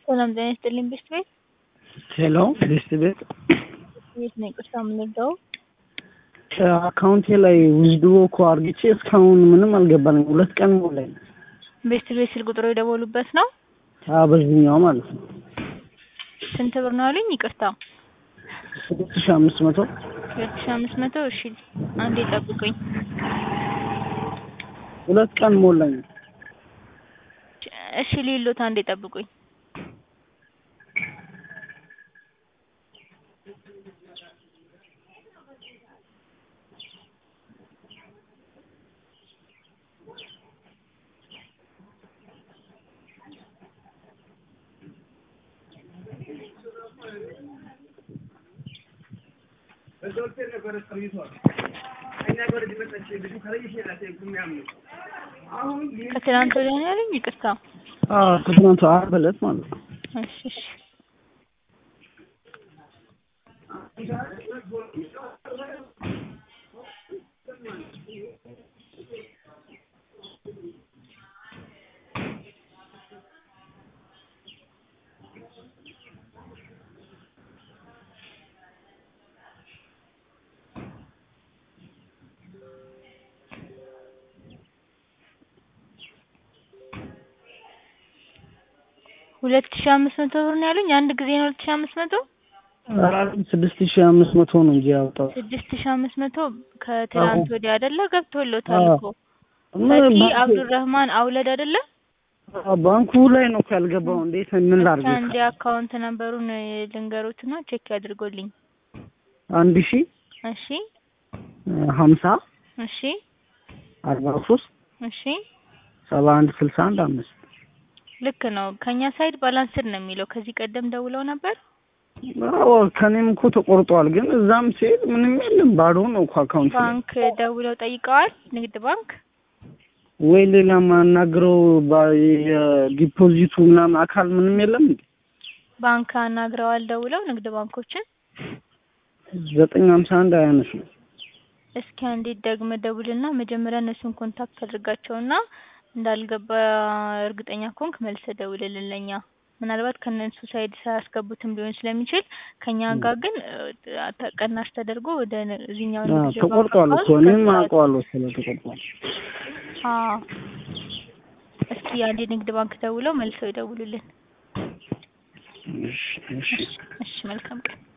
ሰላም ጤና ይስጥልኝ ቤስት ቤት ሄሎ ቤስት ቤት ቤት ነው ይቅርታ የምንወደው አካውንቴ ላይ ውዝድሮ እኮ አርግቼ እስካሁን ምንም አልገባልኝ። ሁለት ቀን ሞላኝ። ቤስት ቤት ስልክ ቁጥሩ የደወሉበት ነው። አዎ በዚህኛው ማለት ነው። ስንት ብር ነው አሉኝ? ይቅርታ ስድስት ሺህ አምስት መቶ ሁለት ሺህ አምስት መቶ እሺ፣ አንዴ ጠብቁኝ። ሁለት ቀን ሞላኝ። እሺ ሌሎት አንዴ ጠብቁኝ። ከትናንት ወዲያ ነው ያለኝ። ይቅርታ አዎ ከትናንቱ ዓርብ ዕለት ማለት ነው። እሺ እሺ ሁለት ሺህ አምስት መቶ ብር ነው ያሉኝ። አንድ ጊዜ ነው ሁለት ሺህ አምስት መቶ ስድስት ሺህ አምስት መቶ ነው እንጂ ያወጣው ስድስት ሺህ አምስት መቶ ከትናንት ወዲያ አይደለ? ገብቶሎታል እኮ ምን ፈቲ ባንኩ- አብዱራህማን አውለድ አይደለ? ባንኩ ላይ ነው እኮ ያልገባው። እንዴት ምን ላድርግ? አንድ አካውንት ነምበሩን ልንገሩትና ቼክ ያድርጎልኝ። አንድ ሺህ እሺ ሀምሳ እሺ አርባ ሶስት እሺ ሰባ አንድ ስልሳ አንድ አምስት ልክ ነው። ከኛ ሳይድ ባላንስድ ነው የሚለው። ከዚህ ቀደም ደውለው ነበር። አዎ ከኔም እኮ ተቆርጧል። ግን እዛም ሲሄድ ምንም የለም ባዶ ነው እኮ አካውንት ላይ። ባንክ ደውለው ጠይቀዋል። ንግድ ባንክ ወይ ሌላ ማናግረው ባ- የዲፖዚቱ ምናምን አካል ምንም የለም እንዴ? ባንክ አናግረዋል ደውለው ንግድ ባንኮችን። ዘጠኝ ሀምሳ አንድ አያነሱ እስኪ አንዴ ደግመ ደውልና መጀመሪያ እነሱን ኮንታክት አድርጋቸውና እንዳልገባ እርግጠኛ ከሆንክ መልሰ ደውልልን ለኛ። ምናልባት ከነሱ ሳይድ ሳያስገቡትም ሊሆን ስለሚችል ከኛ ጋር ግን እ፣ ተቀናሽ ተደርጎ ወደ ነ- እዚህኛው አዎ፣ ንግድ ባንክ ተቆርጧል እኮ አካውንት እኔም ገብቷል። አውቀዋለሁ ስለ ተቆርጧል። አዎ እስኪ አንዴ ንግድ ባንክ ደውለው መልሰው ይደውሉልን። እሺ እሺ እሺ መልካም ቀን።